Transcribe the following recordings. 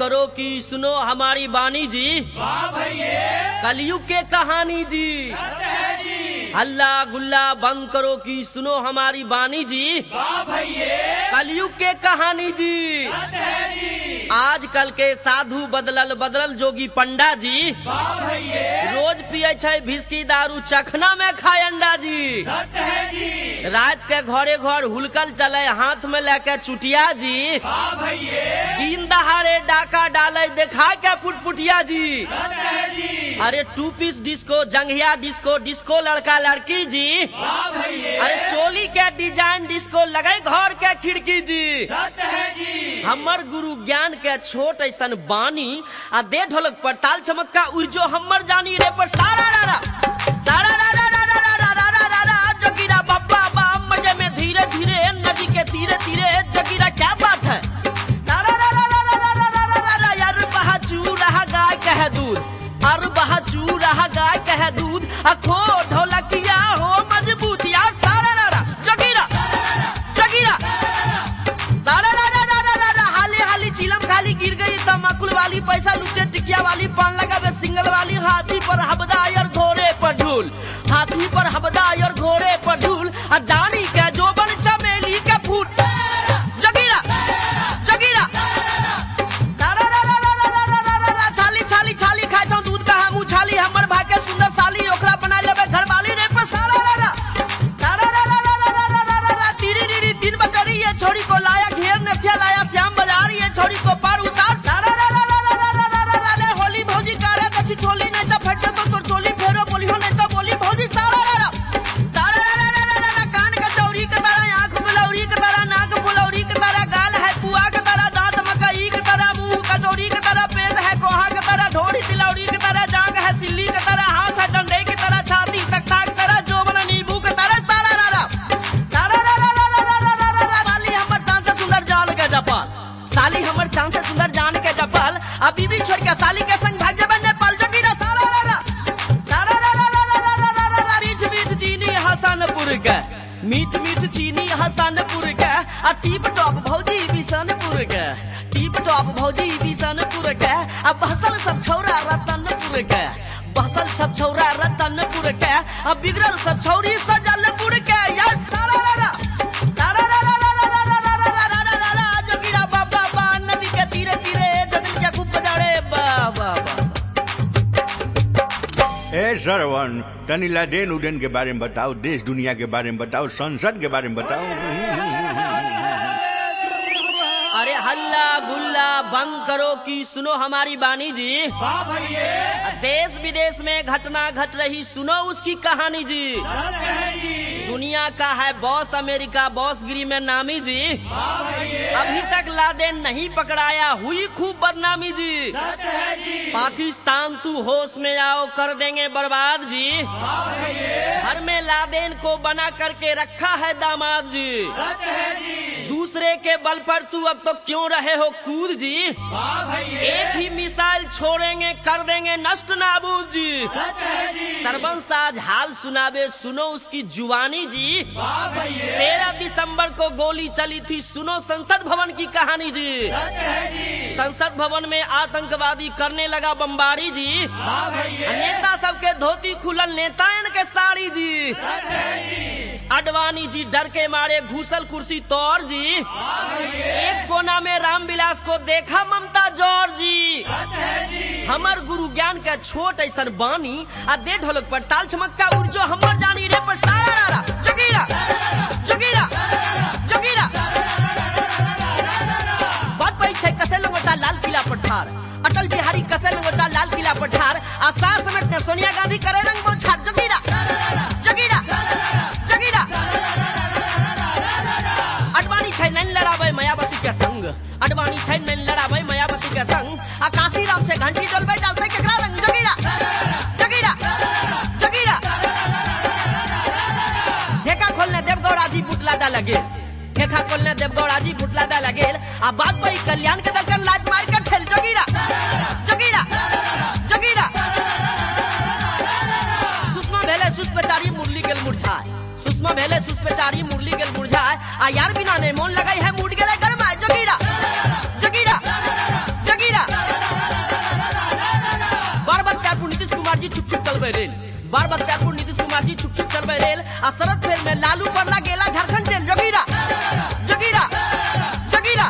करो कि सुनो हमारी बानी जी कलयुग के कहानी जी हल्ला गुल्ला बंद करो कि सुनो हमारी बानी जी कलयुग के कहानी जी आजकल के साधु बदलल बदलल जोगी पंडा जी रोज पिए छै भिस्की दारू चखना में खाए अंडा जी रात के घरे घर हुलकल चले हाथ में लेके चुटिया जी दिन दहाड़े डाका डाले देखा के पुटपुटिया जी अरे टू पीस डिस्को जंघिया डिस्को डिस्को लड़का लड़की जी अरे चोली के डिजाइन डिस्को लगे घर के खिड़की जी हमर गुरु ज्ञान के छोट ऐसन बानी आ दे ढोलक पर ताल चमक्का उर्जो हमर जानी रे पर सारा रा रा सारा रा रा रा रा रा रा रा रा रा रा जगीरा बब्बा बम मजे में धीरे धीरे नदी के तीरे तीरे जगीरा क्या बात है सारा रा रा रा रा रा रा रा रा रा रा यार बहा चू रहा गाय कह दूध अर बहा चू रहा गाय कह दूध अखो ढोलकिया हो मजबूत यार सारा रा रा जगीरा जगीरा सारा रा रा रा रा रा रा हाली हाली चिलम खाली गिर गई तमाकुल वाली पैसा लुटे टिकिया वाली पान लगावे सिंगल वाली हाथी पर हबदायर घोड़े पर ढूल हाथी पर हबदायर घोड़े पर ढूल आ जानी के जोबन चमेली के फूल जगीरा जगीरा सारा रा रा रा रा रा रा रा रा रा छाली छाली छाली खाइ छौ दूध का हमू छाली हमर भाग्य सुंदर साली ओकरा बना लेबे घरवाली रे पर सारा रा रा सारा रा रा रा रा रा रा रा रा रा तीरी रीरी तीन बटरी ये छोड़ी को लाया घेर नथिया लाया श्याम बाजार ये छोड़ी को पार उतार सारा रा रा रा रा रा रा रा रा रा ले होली भौजी कारे कथी चोली नहीं तो फटे तो तोर चोली फेरो बोलियो नहीं तो बोली भौजी सारा रा रा सारा रा रा रा रा रा रा कान के चौरी के तारा आंख गुलौरी के तारा नाक फुलौरी के तारा गाल है पुआ के तारा दांत मकई के तारा मुंह कचौरी के तारा पेट है कोहा के तारा ढोरी तिलौरी के तारा जांग है सिल्ली के तारा हाथ है डंडे की तारा छाती तख्ता के तारा जोबन नींबू के तारा सारा रा रा सारा रा रा रा रा रा रा रा रा रा साली हमर चांद से सुंदर जान के जपाल साली हमर चांद से सुंदर जान के जपाल आ बीबी छोड़ के साली के संग भाग जबन नेपाल जोगी रा सारा रा रा सारा रा रा रा रा रा रा रा रा रा मीठ मीठ चीनी हसनपुर के मीठ मीठ चीनी हसनपुर के आ टीप टॉप भौजी बिशनपुर के टीप टॉप भौजी बिशनपुर के आ बहसल सब छौरा रतनपुर के बहसल सब छौरा रतनपुर के आ बिगड़ल सब छौरी सजलपुर के यार सारा रा रा सारा रा रा रा रा रा रा रा रा रा रा रा रा जोगिरा बाबा बा नदी के तीरे तीरे जदन के खूब बजाड़े बा बा बा ए सरवन तनी लादेन उदेन के बारे में बताओ देश दुनिया के बारे में बताओ संसद के बारे में बताओ अरे हल्ला गुल्ला बंद करो कि सुनो हमारी बानी जी देश विदेश में घटना घट रही सुनो उसकी कहानी जी दुनिया का है बॉस अमेरिका बॉस गिरी में नामी जी अभी तक लादेन नहीं पकड़ाया हुई खूब बदनामी जी पाकिस्तान तू होश में आओ कर देंगे बर्बाद जी घर में लादेन को बना करके रखा है दामाद जी दूसरे के बल पर तू अब तो क्यों रहे हो कूद जी एक ही मिसाइल छोड़ेंगे कर देंगे नष्ट नाबूद जी सरबन साज हाल सुनावे सुनो उसकी जुवानी जी तेरह दिसंबर को गोली चली थी सुनो संसद भवन की कहानी जी संसद भवन में आतंकवादी करने लगा बमबारी जी नेता सबके धोती खुलल नेता के साड़ी जी अडवाणी जी डर के मारे घूसल कुर्सी तौर जी एक कोना में रामविलास को देखा ममता जौर जी हमर गुरु ज्ञान के छोट ऐसन बानी आ दे ढोलक पर ताल चमक्का उर्जो हमर जानी रे पर सारा रा रा जगीरा जगीरा जगीरा बात पड़ी छै कसे लंगोटा लाल किला पर ठार अटल बिहारी कसे लंगोटा लाल किला पर ठार आ सार समेत ने सोनिया गांधी करे रंग बोछार जगीरा जगीरा जगीरा अडवाणी छै नैन लड़ाबै मायावती के संग अडवाणी छै नैन लड़ाबै मायावती के संग आ काशी राम छै घंटी डोलबै डालते केकरा रंग जगीरा जगीरा जगीरा ढेका खोलने देवगौड़ा जी पुतला दा लगे ढेका खोलने देवगौड़ा जी पुतला दा लगे आ बात पई कल्याण के दलकन लाज मार के ठेल जगीरा जगीरा जगीरा सुषमा भेले सुष्पचारी मुरली गेल मुरझाए सुषमा भेले सुष्पचारी मुरली गेल मुरझाए आ यार बिना ने मोन लगाई है मूड गेले गरमाए जगीरा जगीरा जगीरा चलबे रेल बार बख्तियारपुर नीतीश कुमार जी छुक छुक चलबे रेल आ शरद फेर में लालू पर ला गेला झारखंड जेल जोगीरा जोगीरा जोगीरा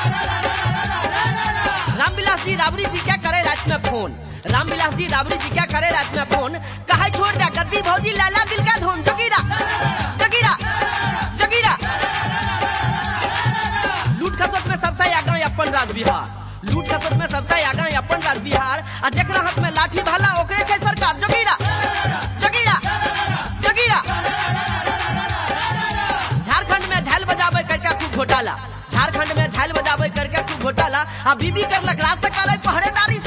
रामविलास जी राबड़ी जी क्या करे रात में फोन रामविलास जी राबड़ी जी क्या करे रात में फोन कहा छोड़ दिया गद्दी भौजी लाला दिल का धोन जोगीरा जोगीरा जोगीरा लूट खसोट में सबसे आगा अपन राज बिहार लूट खसोट में सबसे आगा अपन राज बिहार आ जकरा हाथ में लाठी भाला ओकरे छै सरकार जोगीरा जोगीरा जोगीरा झारखंड में झाल बजावे करके खूब घोटाला झारखंड में झाल बजावे करके खूब घोटाला आ बीबी करलक राज तक करे पहरेदारी